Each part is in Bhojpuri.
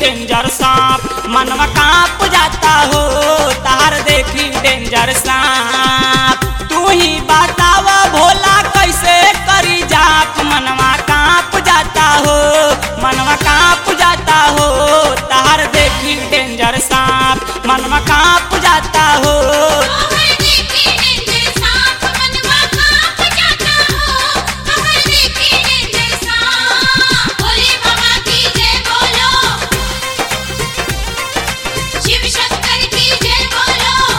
डेंजर सांप मनवा कांप जाता हो तार देखी डेंजर सांप तू ही बताव भोला कैसे करी जाप मनवा कांप जाता हो मनवा कांप जाता हो तार देखी डेंजर सांप मनवा कांप जाता हो तोहर देखी डेंजर सांप मनवा कांप जाता हो तोहर देखी डेंजर सांप भोले बाबा की जय बोलो शिव शंकर की जय बोलो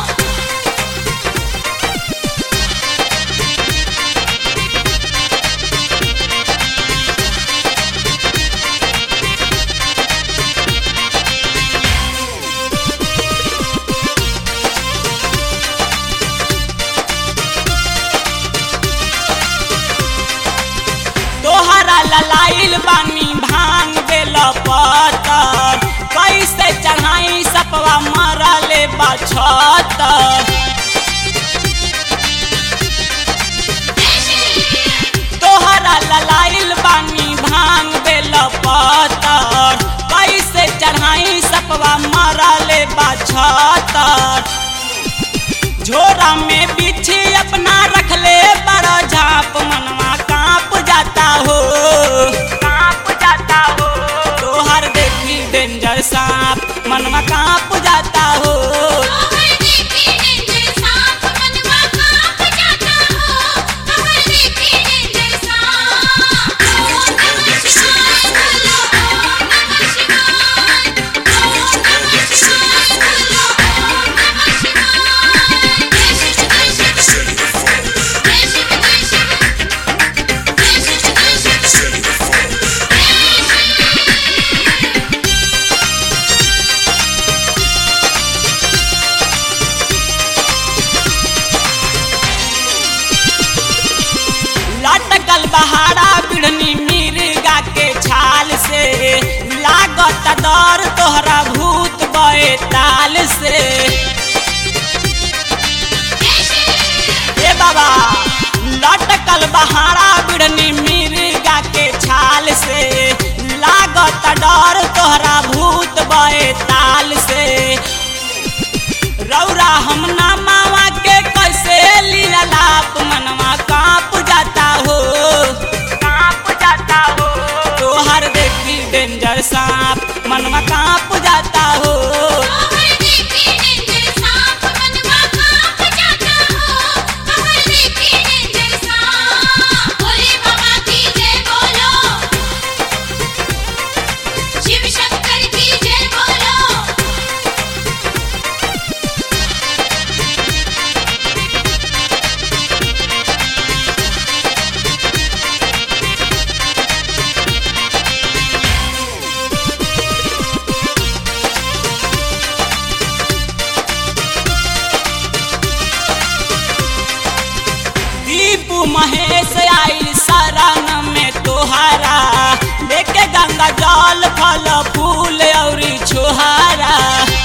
तोहरा ललाइल बानी भांग बेल पतर कैसे चढ़ाई सपवा मरले बछतर तोहरा ललाइल बानी भांग बेल पतर कैसे चढ़ाई सपवा मरले बछतर झोरा में बिछी अपना रखले बड़ा झाप मनवा कांप जाता हो कांप जाता हो तोहर देखी डेंजर सांप मनवा कांप जाता हो तोहर देखी डेंजर सांप मनवा कांप जाता हो तोहर देखी डेंजर सांप ओम नमः शिवाय बोलो ओम नमः शिवाय ओम नमः शिवाय बोलो ओम नमः शिवाय जय शिव जय शिव जय शिव जय शिव जय शिव जय शिव लटकल बहारा बिढ़नी मिर्गा के छाल से लागत दर तोहरा भूत बए ताल से ए बाबा लटकल बहारा बिढ़नी मिर्गा के छाल से लागत डर तोहरा भूत बए ताल से रौरा हम ना मावा के कैसे लीला लाप मनवा कांप जाता हो कांप जाता हो तोहर देखी डेंजर सांप मनवा कांप जाता हो तोहर देखी डेंजर सांप मनवा कांप जाता हो तोहर देखी डेंजर सांप भोले बाबा की जय बोलो शिव शंकर की जय बोलो दीपू महेश आई शरण में तोहारा लेके गंगा जल फल फूल औरी छोहारा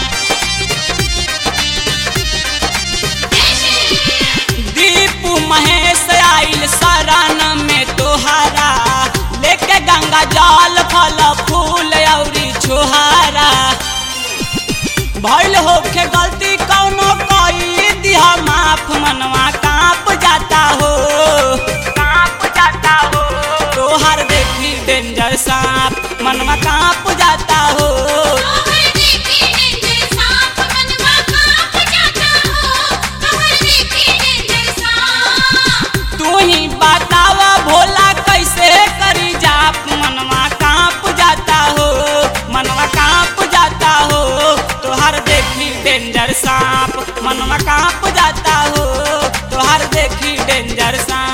दीपू महेश आइल शरण में तोहारा लेके गंगा जल फल फूल औरी छोहारा भइल होखे गलती कौनो कई दिहा माफ मनवा कांप जाता हो कांप जाता हो तोहर देखी डेंजर सांप मनवा कांप जाता हो तोहर देखी डेंजर सांप मनवा कांप जाता हो तोहर देखी डेंजर सांप तू ही बतावा भोला कैसे करी जाप मनवा कांप जाता हो मनवा कांप जाता हो तोहर देखी डेंजर सांप मनवा कांप जाता हो तोहर देखी डेंजर सांप